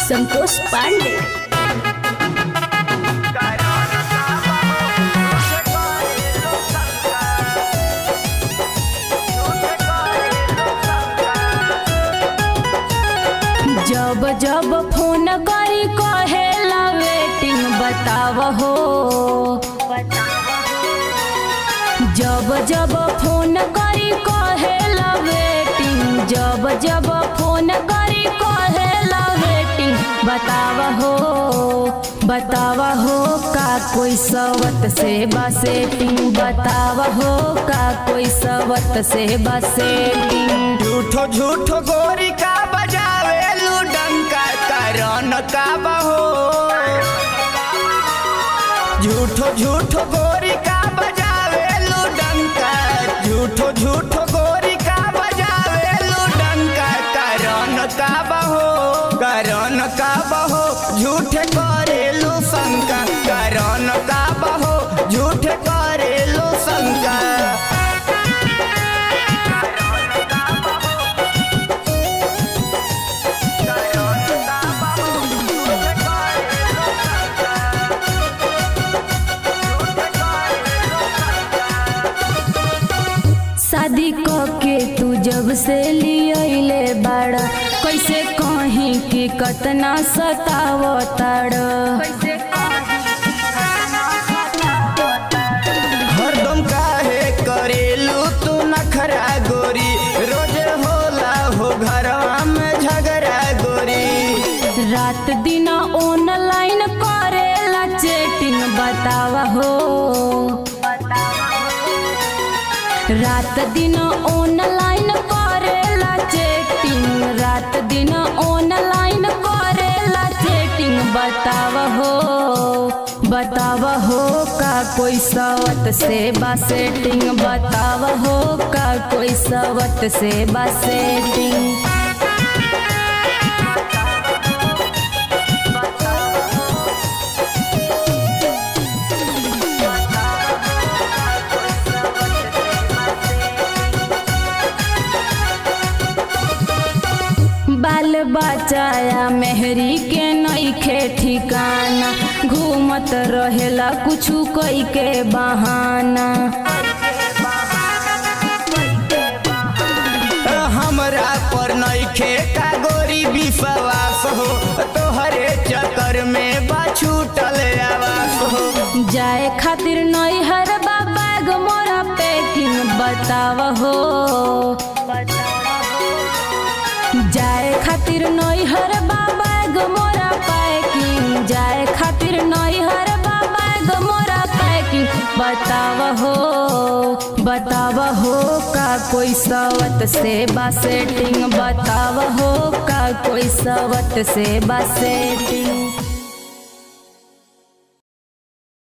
संतोष पांडे जब जब फोन करी कहेला वेटिंग बताव हो जब जब फोन करी कहेला वेटिंग जब जब फोन करी कहेला वेटिंग बताव हो बताव हो का कोई सवत से बसेटिंग बताव हो का कोई सवत से बसेटिंग झूठो झूठो गोरी का बजावे डंका करन का बहो झूठो झूठो गोरी का बजावे डंका झूठो झूठो गोरी का बजावे डंका करन का बहो करन का बहो झूठे करेलू शंका करन का बहो झूठे करेलू शंका शादी क के तू जब से लियले बाड़ा कैसे कहीं कि कतना सताव ताड़ हरदम काहे करेलू तू नखरा गोरी रोज होला हो घरवा में झगड़ा गोरी रात दिन ऑनलाइन करेला चैटिंग बतावा हो रात दिन ऑनलाइन करेला चैटिंग रात दिन ऑनलाइन करेला चैटिंग बताव हो बताव हो का कोई सवत से बासेटिंग बताव हो का कोई सवत से बासेटिंग बाल बचाया मेहरी के नईखे ठिकाना घूमत रहेला कुछु कई के बहाना हमरा पर नइखे का गोरी विश्वास हो तोहरे चक्कर में बा छूटल आवास हो जाए खातिर नैहर बाबा गो मोरा पैकिंग बताव हो जाए खातिर नैहर बाबा गो मोरा पैकिंग जाए खातिर नैहर बाबा गो मोरा पैकिंग बताव हो बताव हो का कोई सवत से बासेटिंग बताव हो का कोई सवत से बासेटिंग